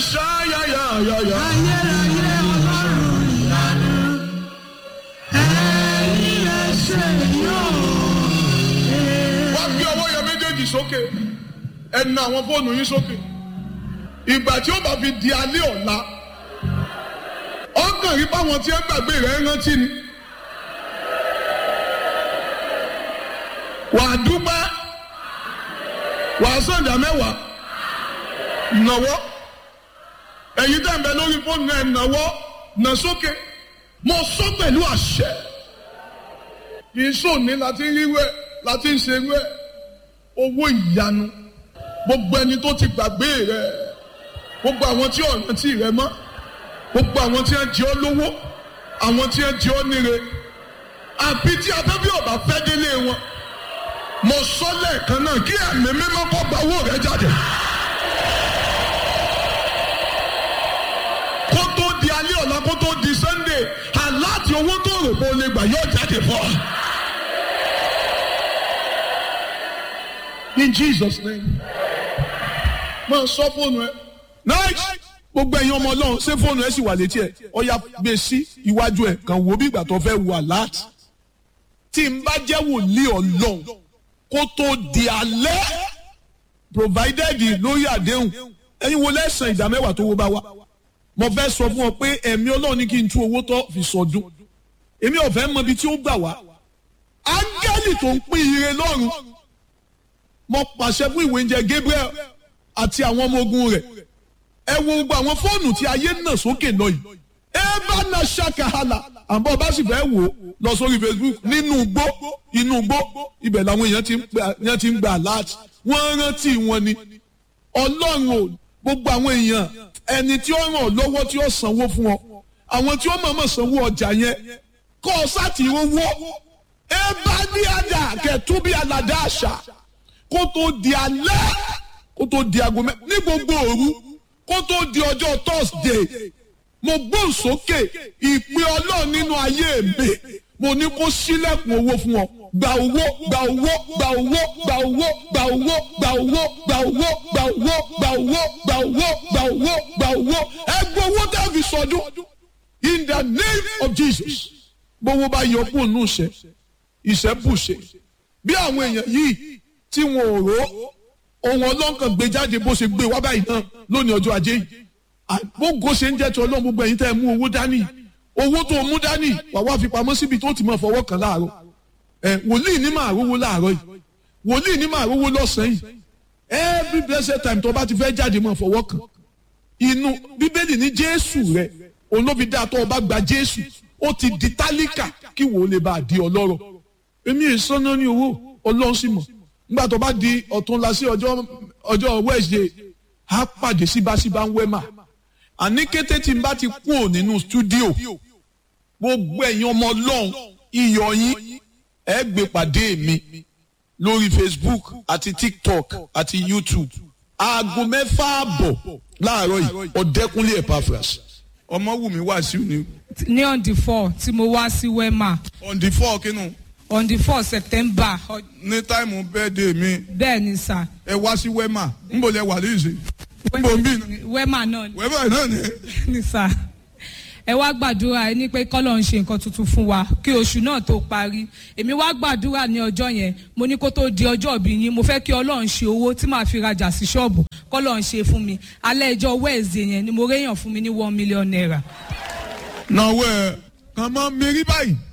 ṣáyáyáyáyá. ayérayé ọlọ́run ìyanu ẹ̀yin lẹ ṣe yóò. wá gbé ọwọ́ yẹn méjèèjì sókè ẹ na àwọn fóònù yín sókè ìgbà tí ó bá fi di alẹ́ ọ̀la ọkàn rí báwọn tí ẹ gbàgbé rẹ̀ rántí ni wà á dúpẹ́ wà á sọ̀dà mẹ́wàá nàwọ́ ẹ̀yin tẹ̀ ń bẹ lórí fóònù náà nàwọ́ nà sókè mo sọ pẹ̀lú àṣẹ kì í sòní láti rí wẹ̀ láti ń ṣe wẹ̀ owó ìyanu gbogbo ẹni tó ti gbàgbé rẹ gbogbo àwọn tí ọ̀ràn tí rẹ mọ́ gbogbo àwọn tí wọ́n jẹ́ ọ́ lówó àwọn tí wọ́n jẹ́ ọ́ níre àbí tí abẹ́bí ọ̀bà fẹ́ délé wọn mo sọ lẹ́ẹ̀kan náà kí ẹ̀mí mímọ́ kọ́ gba owó rẹ jáde. kó tó di alẹ́ ọ̀la kó tó di sunday aláàtì owó tó rò pé o lè gbà yóò jáde fún ọ. in jesus name máa sọ fóònù ẹ. nice gbogbo ẹ̀yin ọmọ ọlọ́run ṣé fóònù ẹ sì wà létí ẹ̀ ọ̀ya gbé sí iwájú ẹ̀ kàn wò bí ìgbà tó fẹ́ wà láti. tí n bá jẹ́ wòlíì ọlọ́run kó tó di alẹ́ provided lórí àdéhùn ẹ̀yin wo lẹ́sàn ìdá mẹ́wàá tó wó bá wá. mo fẹ́ sọ fún ọ pé ẹ̀mí ọlọ́run ní kí n tú owó tó fi sọdún èmi ò fẹ́ mọ ibi tí ó gbà wá. áńgẹ́lì tó ń pín ire lọ́run mo pàṣẹ fún ìwé oúnjẹ Gabriel àti àwọn ọmọ ogun rẹ̀ ẹ wo gbogbo àwọn fóònù tí ayé nà sókè lọ yìí ẹ bá na ṣàkàhàlà àbọ̀ bá sì fẹ́ wò ó lọ sórí Facebook nínú igbó inú igbó ibẹ̀ làwọn èèyàn ti ń gbà èèyàn ti ń gbà láti wọ́n rántí wọn ni ọlọ́run ò gbogbo àwọn èèyàn ẹni tí ó ràn ọ́ lọ́wọ́ tí ó sanwó fún ọ àwọn tí ó mọ̀ọ́mọ̀ sanwó ọjà yẹn kọ́ ọ sátì owó ẹ bá ní àdá kẹtù bí aládá àṣà kó tó di alẹ́ kó tó di aago mẹ́ ní gbogbo òru kó tó di ọjọ́ thursday mo gbóhùn sókè ìpè ọlọ́run nínú ayé mi mo ní kó sílẹ̀kùn owó fún ọ gba owó gba owó gba owó gba owó gba owó gba owó gba owó gba owó gba owó gba owó gba owó gba owó ẹ gbọ́ owó tẹ́ fi sọdún in the name of jesus gbowó bá yọ kúrò nù ìṣẹ́ ìṣẹ́ bùṣe bí àwọn èèyàn yìí tí wọn ò rò ohun ọlọ́nkàn gbé jáde bó ṣe gbé wá báyìí náà lónìí ọjọ́ ajé yìí gbogbo ṣe ń jẹ́ ti ọlọ́run gbogbo ẹ̀yin tẹ́ ẹ mú owó dání owó tó mú dání wà wá fi pamọ́ síbi tó ti máa fọwọ́ kàn láàárọ̀ ẹ wòlíì ní máa rówó láàárọ̀ yìí wòlíì ní máa rówó lọ́sàn-án yìí every blessed time tó bá ti fẹ́ jáde máa fọwọ́ kàn inú bíbélì ní jésù rẹ òun ló fi dá tó o bá gba jésù ó ti di tálíkà kí wò ó lè bá a di ọlọ́rọ̀ èmi ìsọ́nà ní owó ọlọ́run sì mọ̀ nígbà tó bá di ọ̀túnla sí ọjọ́ ọjọ́ wednesday á pàdé síbáṣíbá ń wẹ́mà àní kété tí n bá ti kú ò nínú stúdíò gbogbo ẹ̀yin ọmọ ọlọ́run iyọ̀ yín ẹ gbé pàdé mi lórí facebook àti tiktok àti youtube aago mẹ́fà àbọ̀ láàárọ̀ yìí ọ̀dẹ́kunlé epaphras ọmọwùmí wàásù ni ní on the four tí mo wá sí wema on the four kínú on the four september ọ- ní táìmù bẹ́ẹ̀dẹ̀ mi bẹ́ẹ̀ ni sà ẹ wá sí wema nbọ lẹ wà lóyún nbọ ń bí iná wema náà ni- wẹ́mà náà ni ni sà ẹ wá gbàdúrà ẹ ní pé kọ́lọ̀ ń ṣe nǹkan tuntun fún wa kí oṣù náà tó parí èmi wá gbàdúrà ní ọjọ́ yẹn mo ní kó tó di ọjọ́ ìbí yín mo fẹ́ kí ọlọ́run ṣe owó tí màá fi rajà sí ṣọ́ọ̀bù kọ́lọ̀ ń ṣe fún mi alẹ́ ẹjọ́ wẹ́ẹ̀sì yẹn ni mo réyàn fún mi ní one million naira náwó ẹ kàn máa mérí báyìí